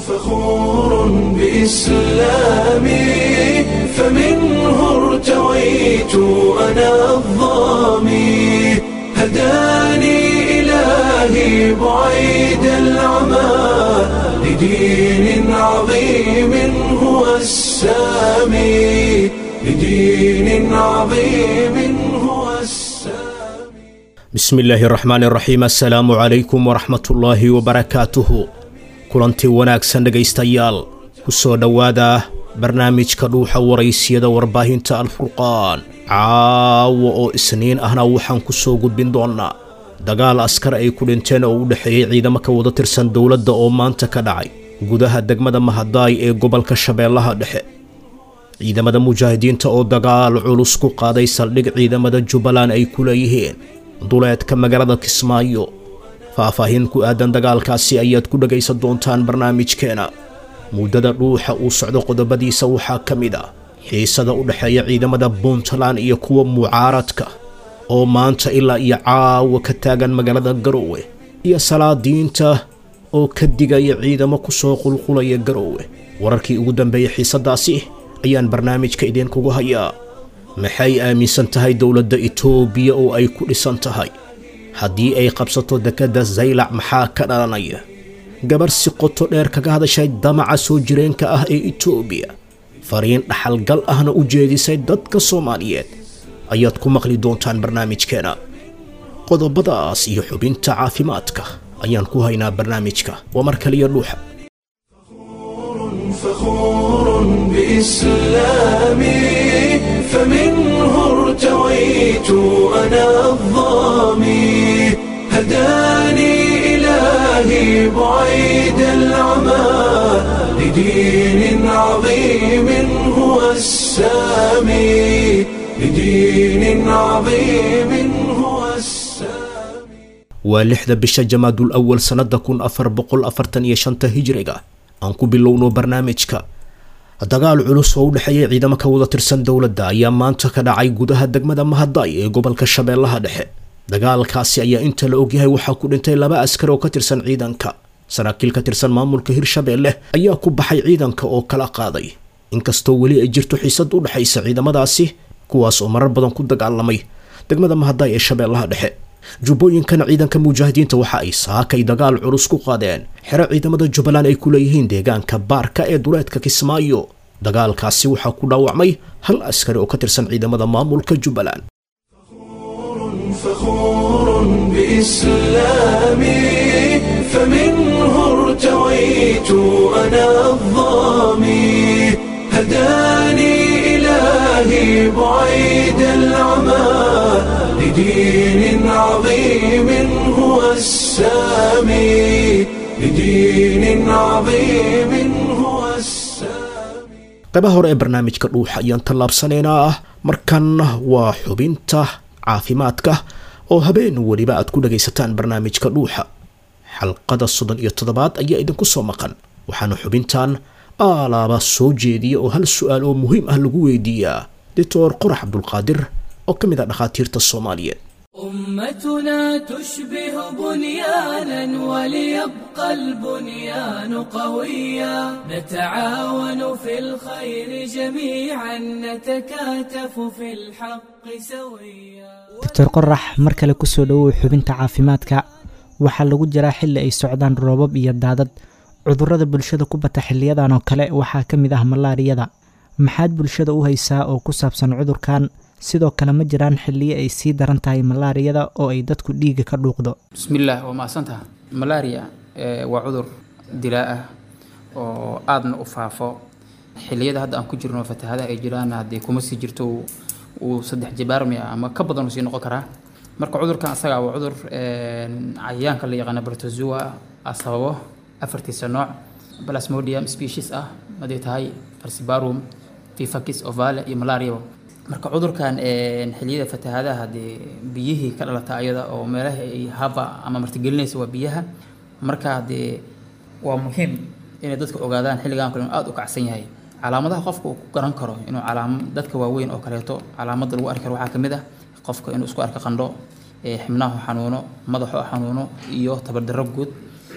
فخور بإسلامي فمنه ارتويت أنا الظامي هداني إلهي بعيد العمى لدين عظيم هو السامي لدين عظيم هو السامي bismi illaahi raxmaan raxiim assalaamu calaykum waraxmatullaahi wabarakaatuhu kulantii wanaagsan dhegaystayaal ku soo dhowaada barnaamijka dhuuxa waraysiyada warbaahinta alfurqaan caawa oo isniin ahna waxaan ku soo gudbin doonnaa dagaal askar ay ku dhinteen oo u dhexeeyey ciidamo ka wada tirsan dowladda oo maanta ka dhacay gudaha degmada mahadaay ee gobolka shabeellaha dhexe ciidamada mujaahidiinta oo dagaal culus ku qaaday saldhig ciidamada jubbaland ay ku leeyihiin duleedka magaalada kismaayo faahfaahin ku aadan dagaalkaasi ayaad ku dhegaysan doontaan barnaamijkeena muddada dhuuxa uu socdo qodobadiisa waxaa ka mid ah xiisada u dhexeeya ciidamada puntland iyo kuwa mucaaradka oo maanta ilaa iyo caawa ka taagan magaalada garoowe iyo salaadiinta oo ka digaya ciidamo ku soo qulqulaya garoowe wararkii ugu dambeeyey xiisadaasi ayaan barnaamijka idinkugu hayaa maxay aaminsan tahay dowladda itoobiya oo ay ku dhisan tahay haddii ay qabsato dekedda zaylac maxaa ka dhalanaya gabarh si qoto dheer kaga hadashay damaca soo jireenka ah ee itoobiya fariin dhaxalgal ahna u jeedisay dadka soomaaliyeed ayaad ku maqli doontaan barnaamijkeena qodobadaas iyo xubinta caafimaadka ayaan ku haynaa barnaamijka waa mar kaliya dhuuxa فخور بإسلامي فمنه ارتويت أنا الظامي هداني إلهي بعيد العمى لدين عظيم هو السامي لدين عظيم هو السامي waa lixda bisha jamaadul awal sannada kun afar boqol afartan iyo shanta hijriga aan ku bilowno barnaamijka dagaal culus oo u dhexeeya ciidamo ka wada tirsan dowladda ayaa maanta ka dhacay gudaha degmada mahadaay ee gobolka shabeellaha dhexe dagaalkaasi ayaa inta la ogyahay waxaa ku dhintay laba askar oo ka tirsan ciidanka saraakiil ka tirsan maamulka hirshabeelle ayaa ku baxay ciidanka oo kala qaaday inkastoo weli ay jirto xiisad u dhexaysa ciidamadaasi kuwaas oo marar badan ku dagaalamay degmada mahadaay ee shabeellaha dhexe jubbooyinkana ciidanka mujaahidiinta waxa ay saakay dagaal culus ku qaadeen xero ciidamada jubbaland ay ku leeyihiin deegaanka baarka ee duleedka kismaayo dagaalkaasi waxaa ku dhaawacmay hal askari oo ka tirsan ciidamada maamulka jubbaland فخور بإسلامي فمنه ارتويت أنا الظامي هداني إلهي بعيد العمى لدين عظيم هو السامي لدين عظيم هو السامي qaybaha hore ee barnaamijka dhuuxa ayaan tallaabsanaynaa ah markan waa xubinta caafimaadka oo habeen weliba aad ku dhagaysataan barnaamijka dhuuxa xalqada soddon iyo toddobaad ayaa idinku soo maqan waxaana xubintan aalaaba soo jeediya oo hal su-aal oo muhiim ah lagu weydiiyaa doctor qorax cabdulqaadir oo ka mid ah dhakhaatiirta soomaaliyeed أمتنا تشبه بنيانا وليبقى البنيان قويا نتعاون في الخير جميعا نتكاتف في الحق سويا doctor qorax mar kale kusoo dhowow xubinta caafimaadka waxaa lagu jiraa xilli ay socdaan roobab iyo daadad cudurrada bulshada ku bata xiliyadan oo kale waxaa ka mid ah malaariyada maxaad bulshada u haysaa oo ku saabsan cudurkan sidoo kale ma jiraan xilliyo ay sii daran tahay malaariyada oo ay dadku dhiiga ka dhuuqdo bismillaah waa mahadsantaha malaria eh, waa cudur dilaa ah oo aadna u faafo xilliyada hadda aan ku jirno fatahadaha ay jiraan haddii kuma sii jirto uu- uu saddex jibaarmaya ama ka badan uu sii noqon karaa marka cudurkan asaga waa cudur een, cayayaanka la yaqaana protozoa ah sababo afartiisa nooc plasmodium species ah haday tahay falciparum vifakis ovale iyo malaria marka cudurkan een, xilliyada fatahadaha haddii biyihii ka dhalata ayada oo meelaha ay haba ama martigelinaysa waa biyaha marka haddee waa muhiim inay dadka ogaadaan xilligan kale inuu aada u kacsan yahay calaamadaha qofka uu ku garan karo inuu calaam dadka waaweyn oo kaleeto calaamada lagu arki karo waxaa ka mid ah qofka inuu isku arko qandho ee xibnaha xanuuno madaxo xanuuno iyo tabardarro guud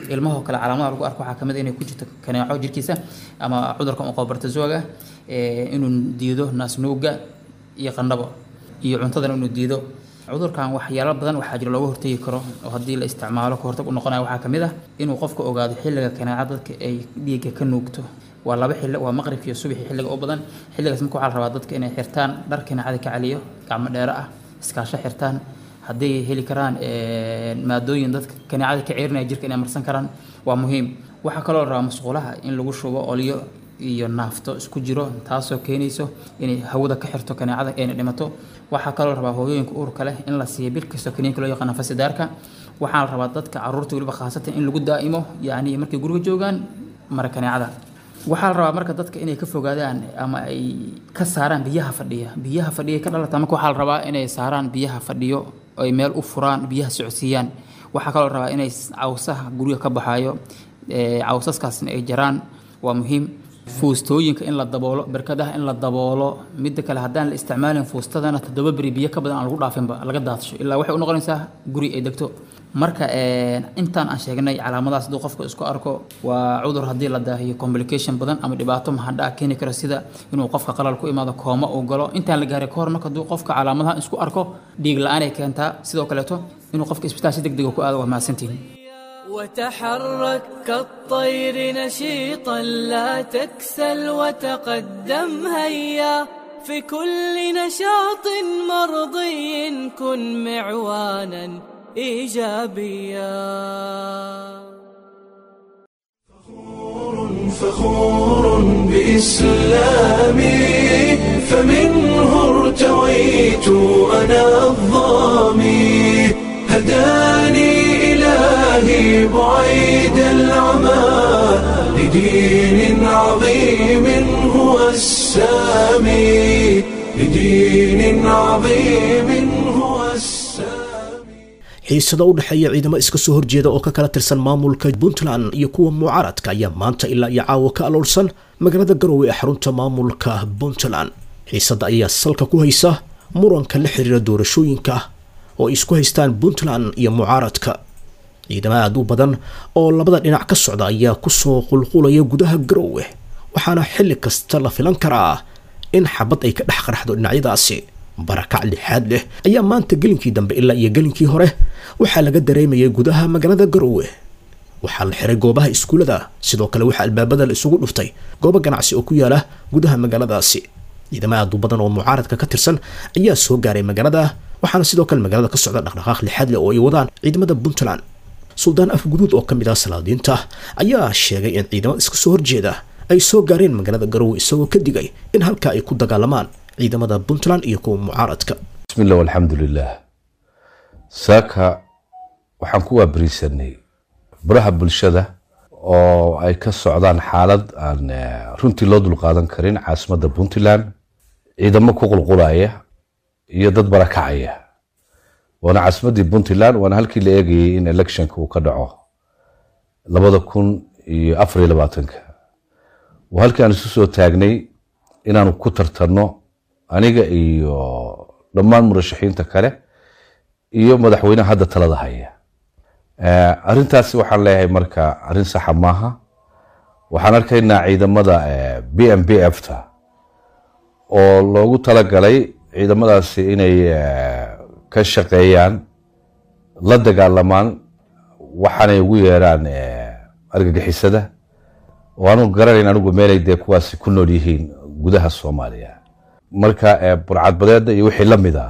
ilmahoo kale calaamadaha lagu arko waxaa kamid ah inay ku jirto kaneeco jirkiisa ama cudurka muqobartazooga inuu diido naasnuuga iyo qandhabo iyo cuntadan inuu diido cudurkan waxyaalo badan waxaa jira looga hortegi karo oo haddii la isticmaalo ka hortag u noqonaya waxaa kamid ah inuu qofka ogaado xilliga kaneeca dadka ay dhiigga ka nuugto waa laba xilli waa maqribka iyo subaxi xilliga u badan xilligaas marka waxaa la rabaa dadka inay xirtaan dhar kaneecada ka celiyo gacmo dheere ah iskaasho xirtaan hadday heli karaan maadooyin dadka kaneecada ka ceerinaya jirka inay marsan karaan waa muhiim waxaa kaloo la rabaa masquulaha in lagu shubo olyo iyo naafto isku jiro taasoo keenayso inay hawada ka xirto kaneecada ayna dhimato waxaa kaloo rabaa hooyooyinka uurka leh in la siiyo bil kastoo kaniinka loo yaqaano fasidaarka waxaa la rabaa dadka caruurta weliba khaasatan in lagu daa'imo yacni markay guriga joogaan mara kaneecada waxaa la rabaa marka dadka inay ka fogaadaan ama ay ka saaraan biyaha fadhiya biyaha fadhiya ka dhalata marka waxaa la rabaa inay saaraan biyaha fadhiyo ay meel u furaan biyaha socodsiiyaan waxaa kaloo la rabaa inay cawsaha guriga ka baxaayo cawsaskaasna ay jaraan waa muhiim fuustooyinka in la daboolo barkadaha in la daboolo midda kale haddaan la isticmaalin fuustadana toddoba beri biyo ka badan aan lagu dhaafinba laga daadsho ilaa waxay u noqonaysaa guri ay degto marka intaan aan sheegnay calaamadahaas hadduu qofka isku arko waa cudur haddii la daahiyo complication badan ama dhibaato mahadhaa keeni karo sida inuu qofka qalal ku imaado kooma uu galo intaan la gaaray kahor marka hadduu qofka calaamadaha isku arko dhiig la-aan ay keentaa sidoo kaleeto inuu qofka isbitaal si deg dega ku aado waa mahadsantihin وتحرك كالطير نشيطا لا تكسل وتقدم هيا في كل نشاط مرضي كن معوانا ايجابيا فخور بإسلامي فمنه ارتويت أنا الظامي هداني إلهي بعيد العمى لدين عظيم هو السامي لدين عظيم هو السامي xiisada u dhexeeya ciidamo iska soo horjeeda oo ka kala tirsan maamulka puntland iyo kuwa mucaaradka ayaa maanta ilaa iyo caawa ka aloolsan magaalada garowe ee xarunta maamulka puntland xiisada ayaa salka ku haysa muranka la xiriira doorashooyinka oo ay isku haystaan puntland iyo mucaaradka ciidamo aada u badan oo labada dhinac ka socda ayaa kusoo qulqulaya gudaha garowe waxaana xilli kasta la filan karaa in xabad ay ka dhex qarxdo dhinacyadaasi barakac lixaad leh ayaa maanta gelinkii dambe ilaa iyo gelinkii hore waxaa laga dareemayay gudaha magaalada garowe waxaa la xiray goobaha iskuulada sidoo kale waxaa albaabada la isugu dhuftay goobo ganacsi oo ku yaala gudaha magaaladaasi ciidamo aada u badan oo mucaaradka ka tirsan ayaa soo gaaray magaalada waxaana sidoo kale magaalada ka socda dhaqdhaqaaq lixaad leh oo ay wadaan ciidamada puntland suldaan afguduud oo ka mid ah salaadiinta ayaa sheegay in ciidamada iska soo horjeeda ay soo gaareen magaalada garowe isagoo ka digay in halkaa ay ku dagaalamaan ciidamada puntland iyo kuwa mucaaradka bismi illah walxamdu lilah saaka waxaan ku waabariisanay baraha bulshada oo ay ka socdaan xaalad aan runtii loo dulqaadan karin caasimadda puntland ciidamo ku qulqulaya iyo dad barakacaya waana caasimaddii puntland waana halkii la eegayay in electionka uu ka dhaco labada kun iyo afar iyo labaatanka waa halkii aan isu soo taagnay inaanu ku tartanno aniga iyo dhammaan murashaxiinta kale iyo madaxweyneha hadda talada haya arintaasi waxaan leeyahay marka arrin saxa maaha waxaan arkaynaa ciidamada b m b f ta oo loogu talagalay ciidamadaasi inay ka shaqeeyaan la dagaalamaan waxaanay ugu yeeraan argagixisada oo aanu garanayn anigu meelay dee kuwaasi ku nool yihiin gudaha soomaaliya marka burcadbadeeda iyo wixii la mid ah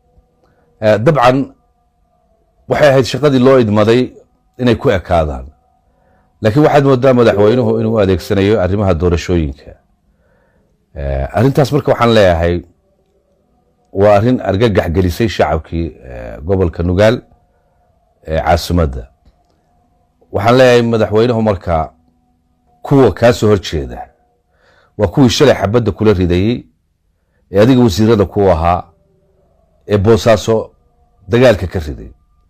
dabcan waxay ahayd shaqadii loo idmaday inay ku ekaadaan laakiin waxaad moodaa madaxweynuhu inuu adeegsanayo arrimaha doorashooyinka arrintaas marka waxaan leeyahay waa arrin argagax gelisay shacabkii gobolka nugaal ee caasimadda waxaan leeyahay madaxweynuhu marka kuwa kaa soo horjeeda waa kuwii shalay xabadda kula ridayey ee adiga wasiirada ku ahaa ee boosaaso dagaalka ka riday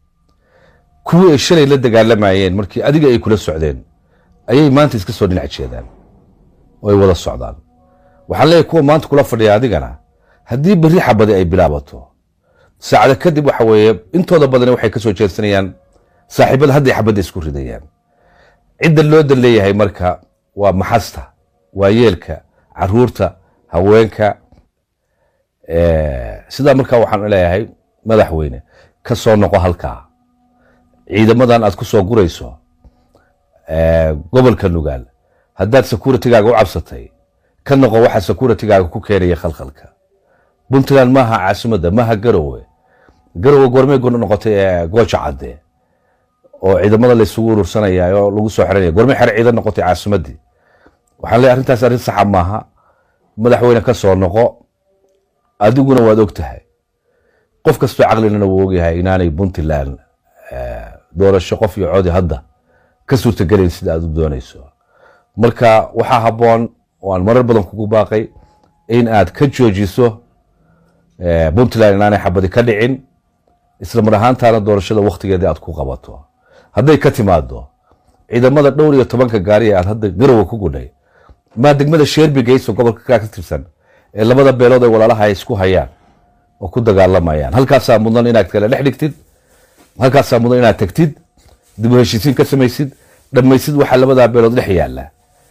kuwii ay shalay la dagaalamayeen markii adiga ay kula socdeen ayay maanta iska soo dhinac jeedaan oo ay wada socdaan waxaan leeyahay kuwa maanta kula fadhiya adigana haddii berri xabadi ay bilaabato saacada kadib waxa weeye intooda badani waxay ka soo jeedsanayaan saaxiibada hadday xabadda isku ridayaan cidda loo dan leeyahay marka waa maxasta waa yeelka caruurta haweenka sidaa markaa waxaan leeyahay madaxweyne ka soo noqo halkaa ciidamadan aad ku soo gurayso gobolka nugaal haddaad securitigaaga u cabsatay ka noqo waxa securitigaaga ku keenaya khalkhalka puntland maaha caasimadda maaha garowe garowe goormay noqotay gooja cadde oo ciidamada laysugu urursanaya oo lagu soo xiranaya goormay xere ciidan noqotay caasimaddii waxaan leeyahay arrintaas arrin saxa maaha madaxweyne ka soo noqo adiguna waad og tahay qof kastoo caqlilana wuu ogyahay inaanay puntland doorasho qof iyo codi hadda ka suurtagelayn sida aad u doonayso marka waxaa habboon oo aan marar badan kugu baaqay in aad ka joojiso puntland inaanay xabadi ka dhicin isla mar ahaantaana doorashada wakhtigeedii aad ku qabato hadday ka timaado ciidamada dhowr iyo tobanka gaari ee aad hadda garowe ku gudhay maa degmada sheerbi geyso gobolka kaa ka tirsan ee labada beelood ay walaalaha ay isku hayaan oo ku dagaalamayaan halkaasaa mudan inaad kala dhex dhigtid halkaasaa mudan inaad tagtid dib u heshiisiin ka samaysid dhammaysid waxaa labadaa beelood dhex yaalla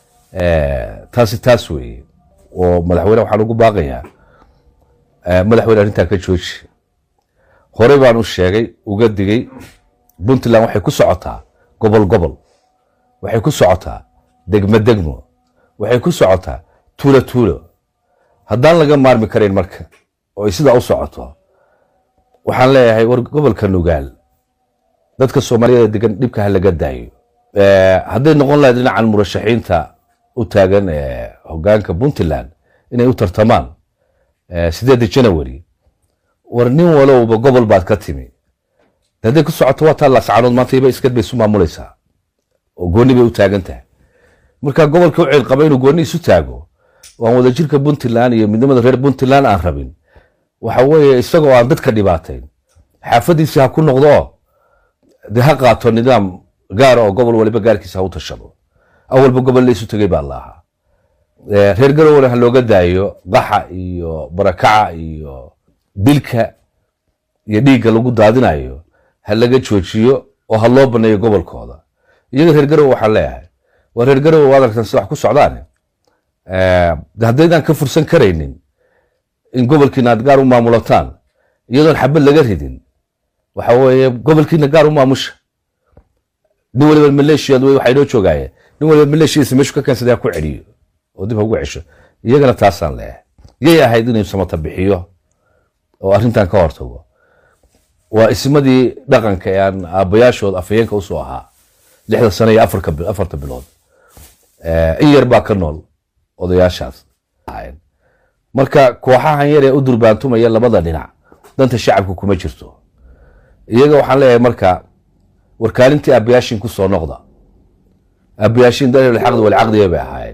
taasi taas weeye oo madaxweyne waxaan ugu baaqayaa madaxweyne arrintaa ka jooji horey baan u sheegay uga digay puntland waxay ku socotaa gobol gobol waxay ku socotaa degmo degmo waxay ku socotaa tuulo tuulo haddaan laga maarmi karayn marka oo ay sidaa u socoto waxaan leeyahay war gobolka nugaal dadka soomaaliyada degan dhibka ha laga daayo hadday noqon lahayd dhinacan murashaxiinta u taagan hogaanka puntland inay u tartamaan sideedda janawari war nin walowba gobol baad ka timi hadday ku socoto waa taa lascaanood maanta iba iskad bay isu maamulaysaa oo gooni bay u taagan tahay marka gobolka u ceelqaba inuu gooni isu taago waan wadajirka puntland iyo midnimada reer puntland aan rabin waxa weeye isagoo aan dadka dhibaatayn xaafadiisi ha ku noqdo dee ha qaato nidaam gaara oo gobol waliba gaarkiisa ha u tashado awalba gobol la isu tegay baa la ahaa reer garowna ha looga daayo qaxa iyo barakaca iyo dilka iyo dhiigga lagu daadinayo ha laga joojiyo oo ha loo baneeyo gobolkooda iyaga reer garowe waxaan leeyahay waa reer garowe waad aragtaan sida wax ku socdaane haddaydaan ka fursan karaynin in gobolkiina aad gaar u maamulataan iyadoon xabad laga ridin waxa weeye gobolkiina gaar u maamusha nin waliba maleeshiyad wey waxay noo joogaaye nin waliba maleeshiyadiisa meeshu ka keensaday ha ku celiyo oo dib ha ugu cesho iyagana taasaan leeyahay yay ahayd inuu samata bixiyo oo arrintan ka hortago waa ismadii dhaqanka ee aan aabbayaashood afhayeenka usoo ahaa lixda sano iyo afarta bilood in yar baa ka nool odayaashaas marka kooxahan yar ee u durbaantumaya labada dhinac danta shacabka kuma jirto iyaga waxaan leeyahay marka warkaalintii aabbayaashin ku soo noqda aabbayaashin dalilxaqdi walcaqdiya bay ahaayeen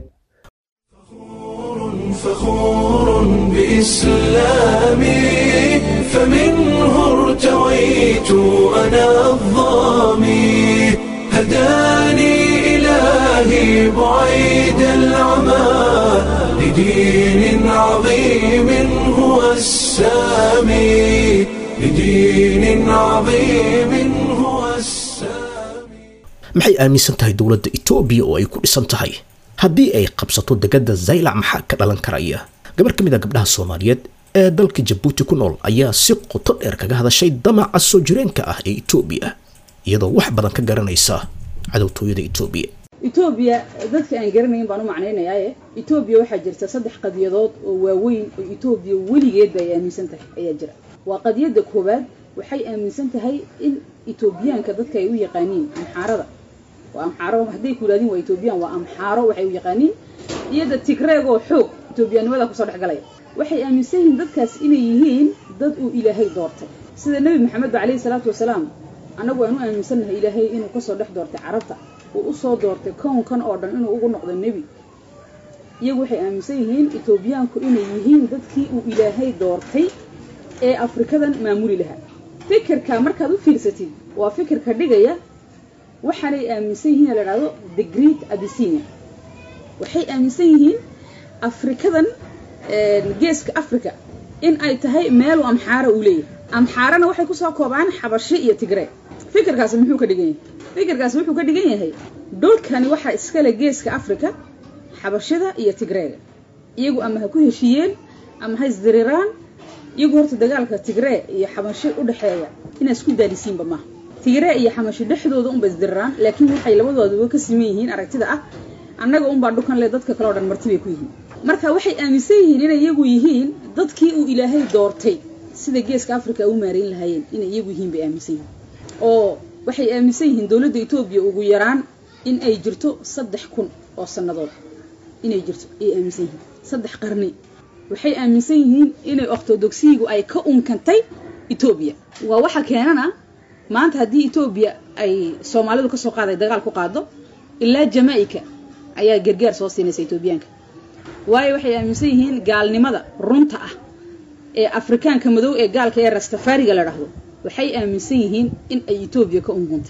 فخور بإسلامي فمنه ارتويت أنا الظامي هداني إلهي بعيد العمى لدين عظيم هو السامي لدين عظيم هو السامي maxay aaminsan tahay dowladda etoobiya oo ay ku dhisan tahay haddii ay qabsato degada zaylac maxaa ka dhalan karaya gabar ka mid a gabdhaha soomaaliyeed ee dalka jabuuti ku nool ayaa si qoto dheer kaga hadashay damaca soo jireenka ah ee etoobiya iyadoo wax badan ka garanaysa cadowtooyada etoobiya etoobiya dadka aan garanayn baan u macnaynayaaye etoobiya waxaa jirta saddex qadiyadood oo waaweyn oo etoobiya weligeedba ay aaminsan tahay ayaa jira waa qadiyadda koowaad waxay aaminsan tahay in etoobiyaanka dadka ay u yaqaaniin amxaarada waa amxaaro hadday ku yidhahdin waa etoobiyaan waa amxaaro waxay u yaqaaniin iyada tigreegoo xoog etoobiyaanimada kusoo dhex galaya waxay aaminsan yihiin dadkaas inay yihiin dad uu ilaahay doortay sida nebi maxamed ba calayhi salaatu wasalaam annagu aan u aaminsannahay ilaahay inuu kasoo dhex doortay carabta uu usoo doortay kownkan oo dhan inuu ugu noqdo nebi iyagu waxay aaminsan yihiin etoobiyaanku inay yihiin dadkii uu ilaahay doortay ee afrikadan maamuli lahaa fikirka markaad u fiirsatid waa fikirka dhigaya waxaanay aaminsan yihiin la dhahdo the great abyssinia waxay aaminsan yihiin afrikadan geeska africa in ay tahay meelu amxaara uu leeyahay amxaarana waxay kusoo koobaan xabashi iyo tigree fikirkaasi muxuu ka dhigan yahay fikirkaas wuxuu ka dhigan yahay dhulkani waxaa iskale geeska africa xabashida iyo tigreega iyagu ama ha ku heshiiyeen ama ha isdiriraan iyagu horta dagaalka tigree iyo xabashi u dhexeeya inaa isku daalisiinba maaha tigree iyo xamashi dhexdooda unba isdiriraan laakiin waxay labadooduba ka siman yihiin aragtida ah annaga unbaa dhukan le dadka kale o dhan marti bay ku yihiin marka waxay aaminsan yihiin inay iyagu yihiin dadkii uu ilaahay doortay sida geeska africa u maareyn lahaayeen inay iyagu yihiin bay aaminsan yihiin oo waxay aaminsan yihiin dowladda etoobiya ugu yaraan in ay jirto saddex kun oo sannadood inay jirto ayay aaminsan yihiin saddex qarni waxay aaminsan yihiin inay ortodogsiyigu ay ka unkantay etoobiya waa waxa keenana maanta haddii etoobiya ay soomaalidu kasoo qaaday dagaal ku qaado ilaa jamaica ayaa gargaar soo siinaysa etoobiyaanka waayo waxay aaminsan yihiin gaalnimada runta ah ee afrikaanka madow ee gaalka ee rastafariga la dhahdo waxay aaminsan yihiin in ay etoobiya ka unkuntay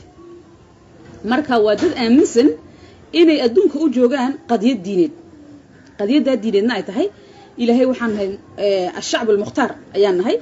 marka waa dad aaminsan inay adduunka u joogaan qadiyad diineed qadiyaddaa diineedna ay tahay ilaahay waxaan nahay ashacb almukhtaar ayaan nahay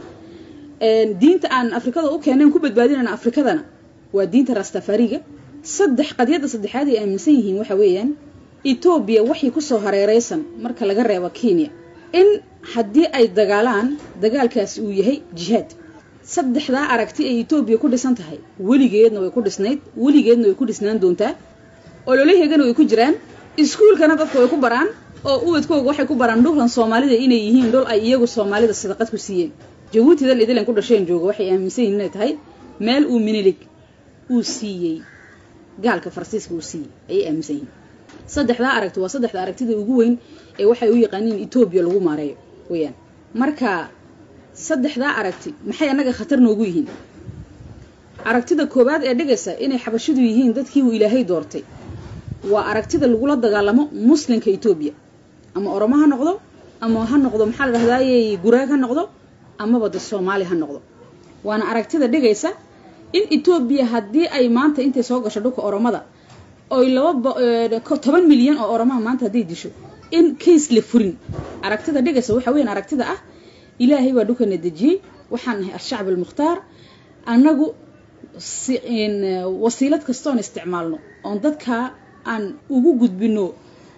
diinta aan afrikada u keeneen ku badbaadinayna afrikadana waa diinta rastafariga saddex qadiyadda saddexaad ay aaminsan yihiin waxa weeyaan etoobiya waxay kusoo hareereysan marka laga reebo kenya in haddii ay dagaalaan dagaalkaasi uu yahay jihaad saddexdaa aragti ay etoobiya ku dhisan tahay weligeedna way ku dhisnayd weligeedna way ku dhisnaan doontaa ololaheegana way ku jiraan iskuulkana dadka way ku baraan oo ubadkooga waxay ku baraan dhulkan soomaalida inay yihiin dhul ay iyagu soomaalida sadaqad ku siiyeen jabuutidan idilan ku dhasheen jooga waxay aaminsan yihin inay tahay meel uu minilig uu siiyey gaalka faransiiska uu siiyey ayay aaminsan yihiin saddexdaa aragti waa saddexda aragtida ugu weyn ee waxay u yaqaaniin etoobiya lagu maareeyo weyaan marka saddexdaa aragti maxay annaga khatar noogu yihiin aragtida koowaad ee dhigaysa inay xabashidu yihiin dadkii uu ilaahay doortay waa aragtida lagula dagaalamo muslimka etoobiya ama oromo ha noqdo ama ha noqdo maxaa la dhahdaaye guraag ha noqdo amaba de soomaali ha noqdo waana aragtida dhigaysa in etoobiya haddii ay maanta intay soo gasho dhulka oromada oy laba toban milyan oo oromaha maanta hadday disho in case la furin aragtida dhigaysa waxa weyan aragtida ah ilaahay baa dhulkana dejiyey waxaan nahay al-shacb almukhtaar annagu wasiilad kastoon isticmaalno oon dadkaa aan ugu gudbino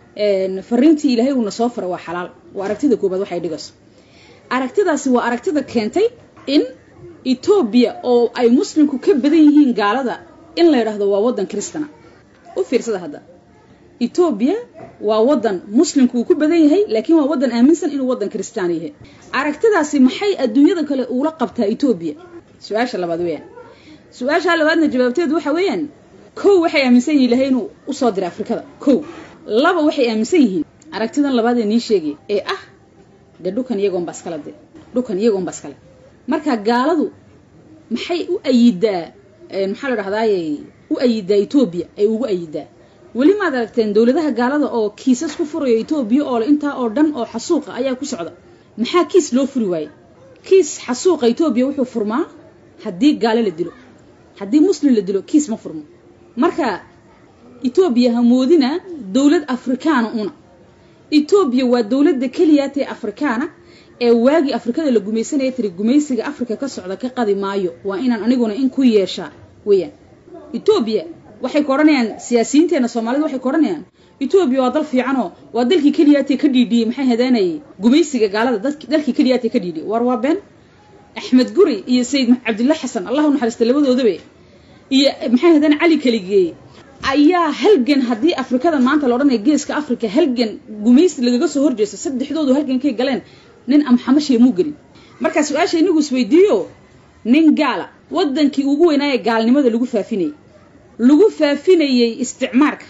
fariintii ilaahay uuna soo fara waa xalaal waa aragtida koobaad waxay dhigayso aragtidaasi waa aragtida keentay in etoobiya oo ay muslimku ka badan yihiin gaalada in la yidhaahdo waa waddan kristana u fiirsada hadda etoobiya waa waddan muslimku uu ku badan yahay laakiin waa waddan aaminsan inuu waddan kristaan yahay aragtidaasi maxay adduunyada kale uula qabtaa etoobiya su-aasha labaad weeyaan su-aasha labaadna jawaabteedu waxa weeyaan kow waxay aaminsan yihin ilahay inuu usoo diray afrikada kow laba waxay aaminsan yihiin aragtidan labaad ee nii sheegay ee ah dee dhukan iyagoonba iskale de dhukan iyagoonba iskale marka gaaladu maxay u ayidaa maxaa la dhahdaayey u ayidaa etoobiya ay ugu ayidaa weli maad aragteen dowladaha gaalada oo kiisas ku furayo etoobiya oo intaa oo dhan oo xasuuqa ayaa ku socda maxaa kiis loo furi waaye kiis xasuuqa etoobiya wuxuu furmaa haddii gaalo la dilo haddii muslim la dilo kiis ma furmo marka etoobiya ha moodina dowlad afrikaana una etoobiya waa dowladda keliyaatee afrikaana ee waagii afrikada la gumaysanaya tiri gumaysiga afrika ka socda ka qadi maayo waa inaan aniguna in ku yeeshaa weeyaan etoobiya waxay ka odhanayaan siyaasiyiinteena soomaalida waxay ka odhanayaan etoobiya waa dal fiicanoo waa dalkii keliyaatee ka dhiidhiyey maxay hadeenayay gumaysiga gaalada dalkii keliyaatee ka dhiidhiyey war waa been axmed guri iyo sayid cabdilla xasan allah u naxariista labadoodabe iyo maxay hadeen cali kaligeeye ayaa halgan haddii afrikada maanta la odhanaya geeska africa halgan gumaysi lagaga soo horjeesto saddexdoodu halgankay galeen nin amxamashiya muu gelin markaa su-aasha inagu isweydiiyo nin gaala waddankii ugu weynaaye gaalnimada lagu faafinayey lagu faafinayey isticmaarka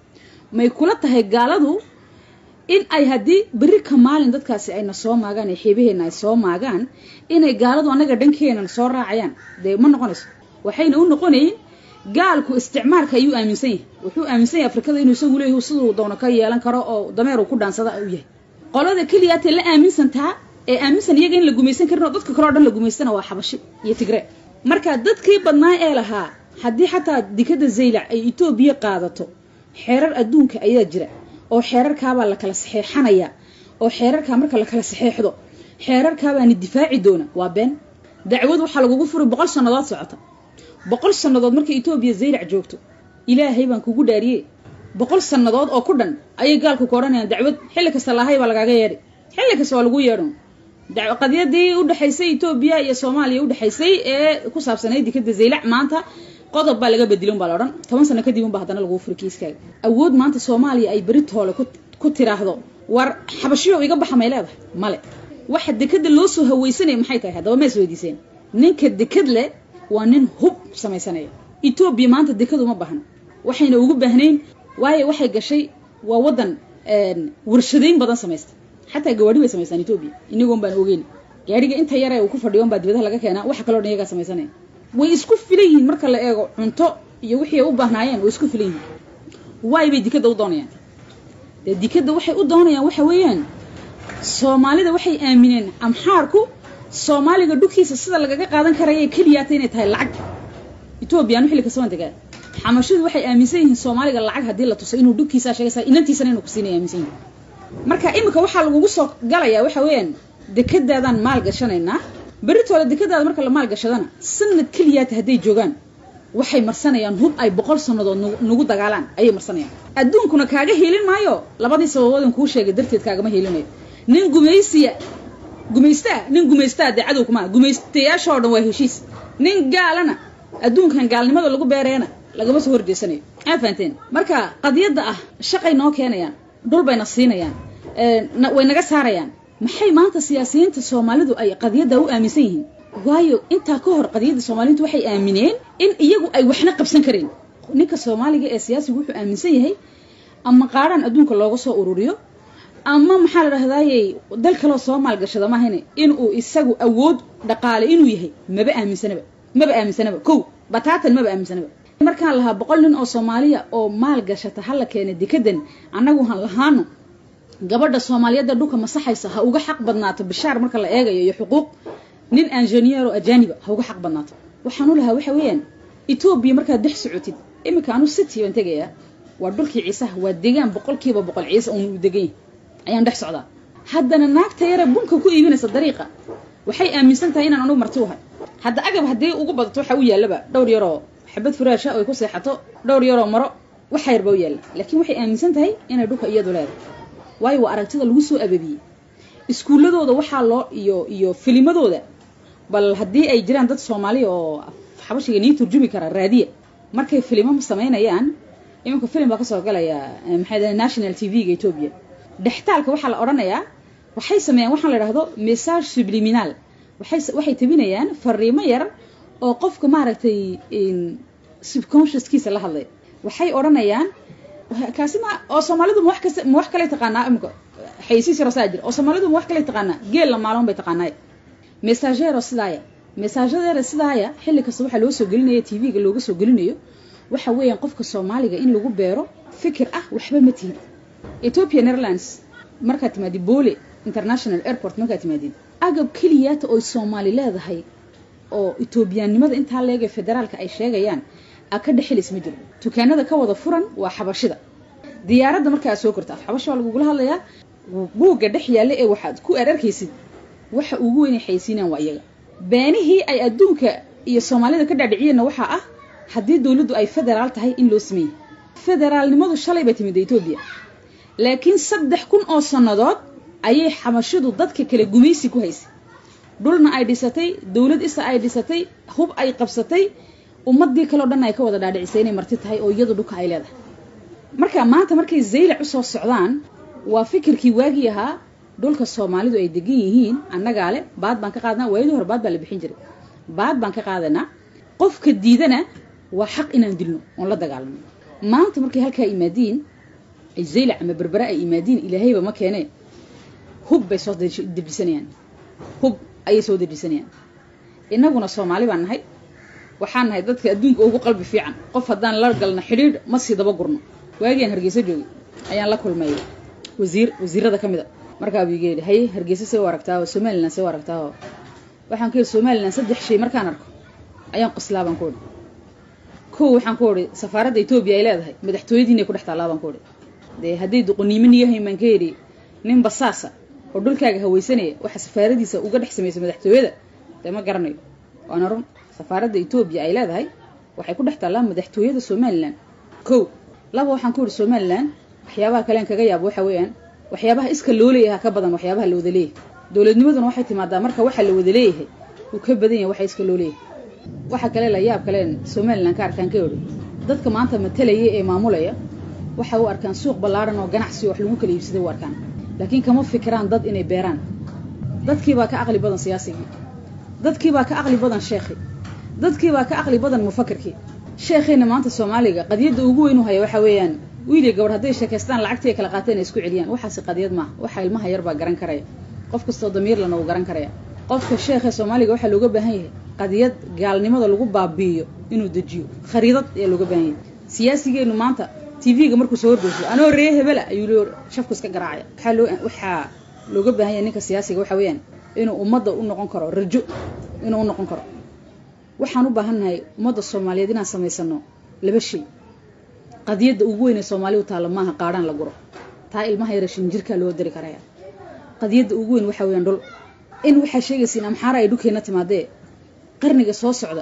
may kula tahay gaaladu in ay haddii berri ka maalin dadkaasi ayna soo maagaan ee xiibaheenna ay soo maagaan inay gaaladu annaga dhankeenan soo raacayaan dee ma noqonayso waxayna u noqonayn gaalku isticmaarka ayuu aaminsan yahay wuxuu aaminsan yahay afrikada inuu isagu leeyahy siduu doono ka yeelan karo oo dameer uu ku dhaansada u yahay qolada keliyaatee la aaminsantaa ee aaminsan iyaga in la gumaysan karin oo dadka kale o dhan la gumaystana waa xabashi iyo tigree marka dadkii badnaa ee lahaa haddii xataa dikada zaylac ay etoobiya qaadato xeerar adduunka ayaa jira oo xeerarkaabaa la kala saxeexanaya oo xeerarkaa marka la kala saxeexdo xeerarkaabaani difaaci doona waa been dacwad waxaa lagugu furi boqol sannadood socota boqol sannadood markay etoobiya zaylac joogto ilaahay baan kugu dhaariyey boqol sannadood oo ku dhan ayay gaalku ka odhanayaan dacwad xilli kasta lahay baa lagaaga yeedhi xilli kasta waa lagu yeedhon qadiyadii udhexaysay etoobiya iyo soomaaliya udhexaysay ee ku saabsanayd dikada zaylac maanta qodob baa laga bedelin baa la odhan toban sano kadib unba haddana lagu furi kiiskaaga awood maanta soomaaliya ay beritoole ku tiraahdo war xabashiyo iga baxa may leedahay male waxa dekada loo soo hawaysanaya maxay tahay haddaba ma is weydiiseen ninka dekad leh waa nin hub samaysanaya etoobiya maanta dekadu ma baahno waxayna ugu baahnayn waayo waxay gashay waa waddan warshadayn badan samaysta xataa gawaadhi bay samaystaan etoobiya inagoon baan ogeyn gaadhiga inta yare uu ku fadhiyon baa dibadaha laga keenaa waxa kaloo dhan iyagaa samaysanaya way isku filan yihiin marka la eego cunto iyo wixii ay u baahnaayeen way isku filan yihiin waay bay dikadda u doonayaan dee dikadda waxay u doonayaan waxa weeyaan soomaalida waxay aamineen amxaarku soomaaliga dhulkiisa sida lagaga qaadan karaya keliyaata inay tahay lacag etoobiya anu xilli kasaban degaa xamashidu waxay aaminsan yihiin soomaaliga lacag haddii la tuso inuu dhulkiisaa sheegaysa inantiisana inuu kusiinay aaminsan yihin marka iminka waxaa lagugu soo galayaa waxa weeyaan dekadaadaan maal gashanaynaa beritoole dekadaada marka la maal gashadana sanad keliyaata hadday joogaan waxay marsanayaan hub ay boqol sannadood nagu dagaalaan ayay marsanayaan adduunkuna kaaga hiilin maayo labadii sababoodin kuu sheegay darteed kaagama hiilinayo nin gumaysiya gumaystaa nin gumaystaa dee cadow kuma gumaystayaashoo dhan waa heshiis nin gaalana adduunkan gaalnimada lagu beereena lagama soo horjeesanayo aa fahanteen marka qadiyadda ah shaqay noo keenayaan dhul bayna siinayaan way naga saarayaan maxay maanta siyaasiyiinta soomaalidu ay qadiyadda u aaminsan yihiin waayo intaa ka hor qadiyadda soomaaliyiintu waxay aamineen in iyagu ay waxna qabsan kareen ninka soomaaliga ee siyaasigu wuxuu aaminsan yahay ama qaadhaan adduunka looga soo ururiyo ama maxaa la dhahdaayey dal kaloo soo maalgashada maahayne inuu isagu awood dhaqaale inuu yahay maba aaminsanaba maba aaminsanaba kow bataatan maba aaminsanaba markaan lahaa boqol nin oo soomaaliya oo maal gashata hala keena dekadan annagu han lahaano gabadha soomaaliyadda dhulka masaxaysa ha uga xaq badnaato bishaar marka la eegayo iyo xuquuq nin anjeniero ajaniba ha uga xaq badnaato waxaan u lahaa waxa weeyaan etoobiya markaad dex socotid iminka anu city baan tegayaa waa dhulkii ciisaha waa degaan boqolkiiba boqol ciise uun u degan yahay ayaan dhex socdaa haddana naagta yare bunka ku iibinaysa dariiqa waxay aaminsan tahay inaan anugu marti uhay hadda agab haddii ugu badato waxa u yaallaba dhowr yaroo xabad furaasha oy ku seexato dhowr yaroo maro waxa yarba u yaalla laakiin waxay aaminsan tahay inay dhulka iyadu leedahay waayo waa aragtida lagu soo ababiyey iskuulladooda waxaa loo iyo iyo filimadooda bal haddii ay jiraan dad soomaaliya oo xabashiga nii turjumi kara raadiya markay filimo samaynayaan iminka filim baa kasoo galaya maxay national t v-ga etoobiya dhextaalka waxaa la odhanayaa waxay sameeyaan waxaa la idhahdo message subliminal waxay waxay tabinayaan fariimo yar oo qofka maaragtay subconsciouskiisa la hadlay waxay odhanayaan kaasi ma oo soomaalidu ma wax kasta ma wax kale taqaanaa imika xaysiis yaro saa jira oo soomaalidu ma wax kale taqaanaa geel la maalon bay taqaanaay messagero sidaaya messagero sidaaya xilli kasta waxaa loo soo gelinaya t v-ga looga soo gelinayo waxa weeyaan qofka soomaaliga in lagu beero fikir ah waxba ma tihid ethiopia airlines markaad timaadid boole international airport markaad timaadid agab keliyaata oy soomaali leedahay oo etoobiyaannimada intaa leegee federaalka ay sheegayaan a ka dhexelis ma jiro dukaanada ka wada furan waa xabashida diyaaradda markaa soo korta af xabasha waa lagugula hadlayaa buugga dhex yaalla ee waxaad ku ararkaysid waxa ugu weynay xaysiinaan waa iyaga beenihii ay adduunka iyo soomaalida ka dhaadhiciyeenna waxaa ah haddii dowladdu ay federaal tahay in loo sameeyey federaalnimadu shalay bay timid etoobiya laakiin saddex kun oo sannadood ayay xabashidu dadka kale gumaysi ku haysay dhulna ay dhisatay dowlad isa ay dhisatay hub ay qabsatay ummadii kaleo dhan ay ka wada dhaadhicisay inay marti tahay oo iyadu dhulka ay leedahay marka maanta markay zaylac usoo socdaan waa fikirkii waagii ahaa dhulka soomaalidu ay degan yihiin annagaa le baad baan ka qaadnaa waayadii hore baad baa la bixin jiray baad baan ka qaadanaa qofka diidana waa xaq inaan dilno oon la dagaalano maanta markay halkaa imaadiin ay zaylac ama berbera ay imaadiin ilaahayba ma keenee hub bay soo dejisanayaan hub ayay soo dejisanayaan innaguna soomaali baan nahay waxaan nahay dadka adduunka ugu qalbi fiican qof haddaan la galno xidhiidh ma sii daba gurno waagiaan hargeysa joogay ayaan la kulmay wasiir wasiirada ka mid a markaa buu iga yidhi haye hargeysa see u aragtaa oo somalilan see u aragtaa oo waxaan ku yidhi somalilan saddex shay markaan arko ayaan qoslaa baan ku idhi kow waxaan ku idhi safaaradda etoobiya ay leedahay madaxtooyadiinay ku dhex taallaa baan ku idhi dee hadday duqoniimo niyahayn baan ka yidhi nin basaasa oo dhulkaaga hawaysanaya waxa safaaradiisa uga dhex samaysa madaxtooyada dee ma garanayo waana run safaaradda etoobiya ay leedahay waxay ku dhex taallaa madaxtooyada somalilan kow laba waxaan ku yidhi somalilan waxyaabaha kalean kaga yaabo waxa weeyaan waxyaabaha iska loo leeyahay ka badan waxyaabaha la wada leeyahay dowladnimaduna waxay timaadaa marka waxa la wada leeyahay uu ka badan yahay waxa iska loo leeyahay waxa kale la yaab kaleen somalilan ka arkaan ka yidhi dadka maanta matalaya ee maamulaya waxay u arkaan suuq ballaaran oo ganacsi wax lagu kala iibsaday u arkaan laakiin kama fikiraan dad inay beeraan dadkiibaa ka aqli badan siyaasigii dadkiibaa ka aqli badan sheekhi dadkiibaa ka aqli badan mufakirkii sheekhiina maanta soomaaliga qadiyadda ugu weyn u haya waxa weeyaan wiil iyo gabadh hadday sheekaystaan lacagtii ay kala qaateen ay isku celiyaan waxaasi qadiyad maaha waxa ilmaha yar baa garan karaya qof kastoo damiirlana uu garan karaya qofka sheekha soomaaliga waxaa looga baahan yahay qadiyad gaalnimada lagu baabi'iyo inuu dejiyo khariidad ayaa looga baahan yahay siyaasigeennu maanta tv-ga markuu soo horgeyso anoo ree hebela ayuu loo shafku iska garaacaya waxaa loo waxaa looga baahan yahay ninka siyaasiga waxa weeyaan inuu ummadda u noqon karo rajo inuu u noqon karo waxaan u baahannahay ummadda soomaaliyeed inaan samaysano laba shay qadiyadda ugu weyn ee soomaali u taalla maaha qaadhaan la guro taa ilmaha yara shinjirkaa loo dari karaya qadiyadda ugu weyn waxa weeyaan dhul in waxaa sheegaysiin amxaara ay dhulkeenna timaadee qarniga soo socda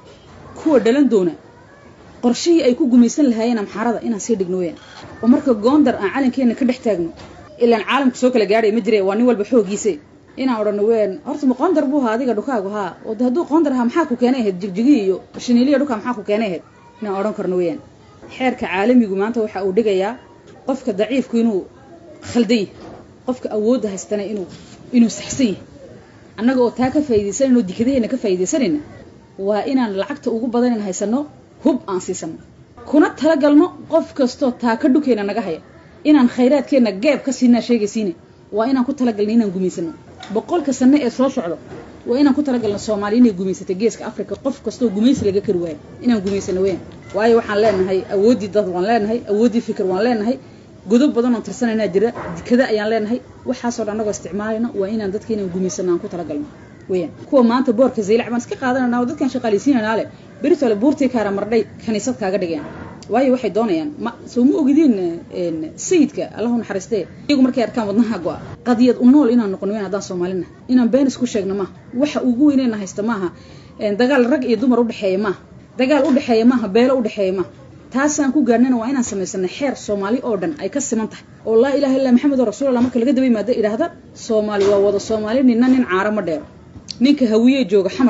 kuwa dhalan doona qorshihii ay ku gumaysan lahaayeen amxaarada inaan sii dhigno weyaan oo marka goondar aan calankeenna ka dhex taagno ilaan caalamku soo kala gaadhay ma jire waa nin walba xoogiise inaan odhano weyaan horta ma qoondar buu ahaa adiga dhukaagu haa oo de hadduu qoondar ahaa maxaa ku keenay ahayd jigjigi iyo shiniiliya dhukaa maxaa ku keenay ahayd inaan odhan karno weyaan xeerka caalamigu maanta waxa uu dhigayaa qofka daciifku inuu khaldan yahay qofka awoodda haystana inuu inuu saxsan yahay annaga oo taa ka faa'iidaysanayno dikadaheena ka faa'iidaysanayna waa inaan lacagta ugu badanan haysano hub aan siisano kuna talagalno qof kastoo taa ka dhukeyna naga haya inaan khayraadkeenna geeb ka siinaa sheegaysiine waa inaan ku talagalna inaan gumaysano boqolka sanno ee soo socdo waa inaan ku talagalno soomaaliya inay gumaysatay geeska africa qof kastoo gumaysi laga kari waayo inaan gumaysano weyaan waayo waxaan leenahay awooddii dad waan leenahay awooddii fikir waan leenahay godob badan oon tirsanaynaa jira dikada ayaan leenahay waxaasoo dhan annagoo isticmaalayno waa inaan dadka inaan gumaysano aan ku talagalno weyaan kuwa maanta boorka zaylac baan iska qaadananaa oo dadkaan shaqaalaysiinanaa leh beritole buurtii kaara mardhay kaniisad kaaga dhigeen waayo waxay doonayaan ma soo ma ogidiin sayidka allahu naxariistee iyagu markay arkaan wadnaha go-a qadiyad u nool inaan noqono weyn haddaan soomaalina inaan been isku sheegno maaha waxa ugu weyneyna haysta maaha dagaal rag iyo dumar udhexeeya maaha dagaal udhexeeya maaha beelo udhexeeya maaha taasaan ku gaarnana waa inaan samaysana xeer soomaali oo dhan ay ka siman tahay oo laa ilaha illa maxamed oo rasuulallah marka laga daba yimaado idhaahda soomaali waa wada soomaali ninna nin caaro ma dheero ninka hawiye jooga xamar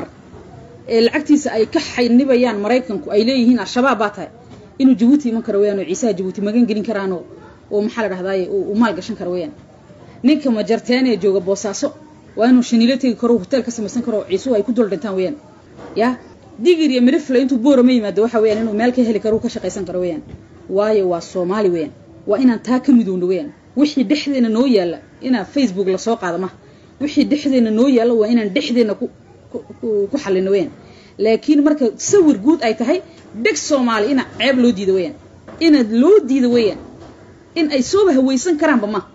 ee lacagtiisa ay ka xaynibayaan maraykanku ay leeyihiin al-shabaab baa tahay inuu jabuuti iman karo weyaan oo ciisaha jabuuti magan gelin karaanoo oo maxaa la dhahdaay uu maal gashan karo weyaan ninka majarteen ee jooga boosaaso waa inuu shaniilo tegi karo hotel ka samaysan karo ciisuhu ay ku dul dhintaan weyaan ya digir iyo midhifle intuu boorama yimaado waxa weyaan inuu meel ka heli karo ka shaqaysan karo weyaan waayo waa soomaali weyaan waa inaan taa ka midowno weyaan wixii dhexdeena noo yaalla inaa facebook lasoo qaado maha wixii dhexdeena noo yaalla waa inaan dhexdeena ku ku xallino weyaan laakiin marka sawir guud ay tahay dheg soomaali ina ceeb loo diida weyaan inaad loo diida weyaan in ay sooba hawaysan karaanba ma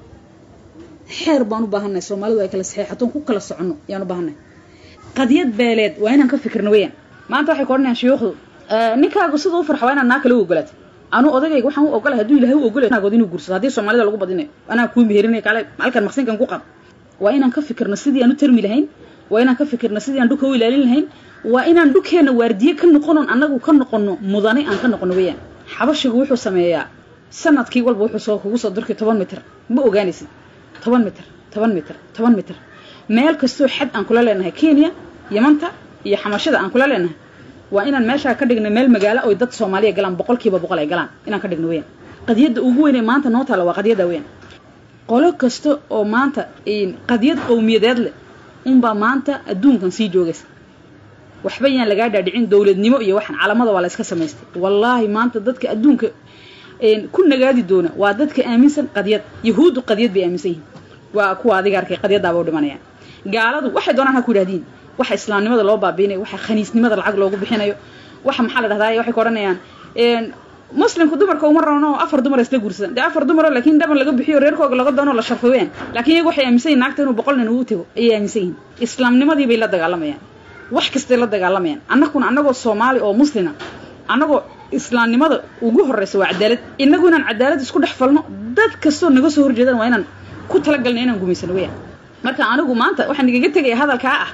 xeer baan u baahannahay soomaalidu ay kala saxeexatoon ku kala soconno ayaan u baahannahay qadiyad beeleed waa inaan ka fikirno weyaan maanta waxay ka odhanayaan shuyuukhdu ninkaagu sida u farxa waa inaan naa kale u ogolaato anuu odagayga waxaan u ogolahay hadduu ilahay u ogolay naagood inuu guursado haddii soomaalida lagu badinayo anaa kuu meherinay kale halkan maqsinkan ku qab waa inaan ka fikirno sidii aan u tarmi lahayn waa inaan ka fikirno sidii aan dhulka u ilaalin lahayn waa inaan dhulkeenna waardiye ka noqonon annagu ka noqono mudane aan ka noqono weyaan xabashigu wuxuu sameeyaa sanadkii walba wuxuu soo kugu soo durkay toban mitir ma ogaanaysid toban mitir toban mitir toban mitir meel kastoo xad aan kula leenahay kenya yamanta iyo xamashada aan kula leenahay waa inaan meeshaa ka dhigno meel magaalo oy dad soomaaliya galaan boqolkiiba boqol ay galaan inaan ka dhigno weyaan qadiyadda ugu weyn ee maanta noo taalla waa qadiyadda weyaan qolo kasta oo maanta qadiyad qowmiyadeed leh unbaa maanta adduunkan sii joogaysa waxba yaan lagaa dhaadhicin dowladnimo iyo waxaan calamada waa la iska samaystay wallaahi maanta dadka adduunka ku nagaadi doona waa dadka aaminsan qadiyad yahuuddu qadiyad bay aaminsan yihiin waa kuwa adiga arkay qadyadaaba u dhimanayaan gaaladu waxay doonaan ha ku idhahdiin waxa islaamnimada loo baabiinayo waxa khaniisnimada lacag loogu bixinayo waxa maxaa la dhahdaa waxay ka odhanayaan muslimku dumarka uma roono afar dumar isla guursadan dee afar dumaro laakiin dhaban laga bixiyo reerkooga laga doono la sharfo weyaan laakiin iyagu waxay aaminsan yihin naagta inuu boqol nin ugu tego ayay aaminsan yihin islaamnimadii bay la dagaalamayaan wax kastay la dagaalamayaan annaguna annagoo soomaali oo muslima annagoo islaamnimada ugu horreysa waa cadaalad inagu inaan cadaalad isku dhex falno dad kastoo naga soo horjeedaan waa inaan ku talagalna inaan gumaysano weyaan marka anigu maanta waxaan igaga tegaya hadalkaa ah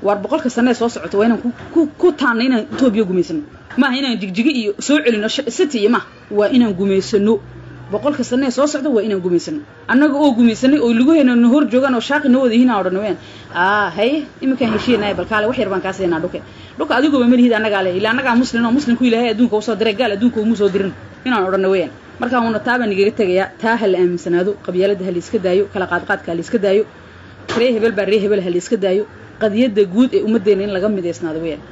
waar boqolka sanee soo socota waa inaan ku ku taanna inaan etoobiya gumaysano maaha inaan jigjigi iyo soo celino city iyo maaha waa inaan gumaysano boqolka sanee soo socda waa inaan gumaysano annaga oo gumaysanay oo lugaheena na hor joogaan oo shaaqi noo wada yihiin aan odhan weyaan aa haye iminkaan heshiinaya bal kaale wax yar baan kaa siinaa dhuke dhuka adigooba malihid annagaa le ila annagaa muslin oo muslimku ilaahay adduunka usoo diray gaal adduunka umu soo dirin inaan odhanna weyaan markaa uuna taa baan igaga tegayaa taa ha la aaminsanaado qabyaalada ha la iska daayo kala qaadqaadka ha la iska daayo ree hebel baa ree hebel ha la iska daayo qadiyadda guud ee ummaddeena in laga midaysnaado weyaan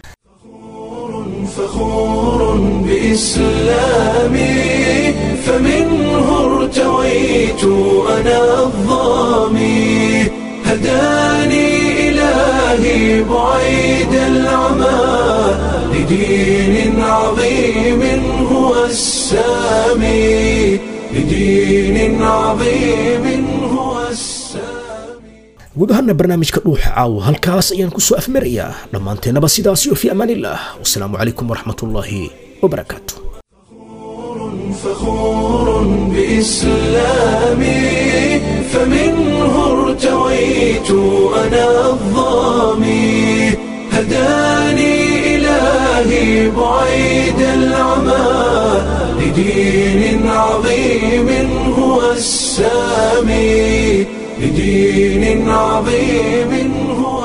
فخور بإسلامي فمنه ارتويت أنا الظامي هداني إلهي بعيد العمى لدين عظيم هو السامي لدين عظيم هو السامي guud ahaana barnaamijka dhuuxa caawa halkaas ayaan ku soo afmarayaa dhammaanteennaba sidaasiyo fi amaanillaah wasalaamu calaykum waraxmatullaahi wabarakaatu فخور بإسلامي فمنه ارتويت أنا الظامي هداني إلهي بعيد العمى لدين عظيم هو السامي لدين عظيم هو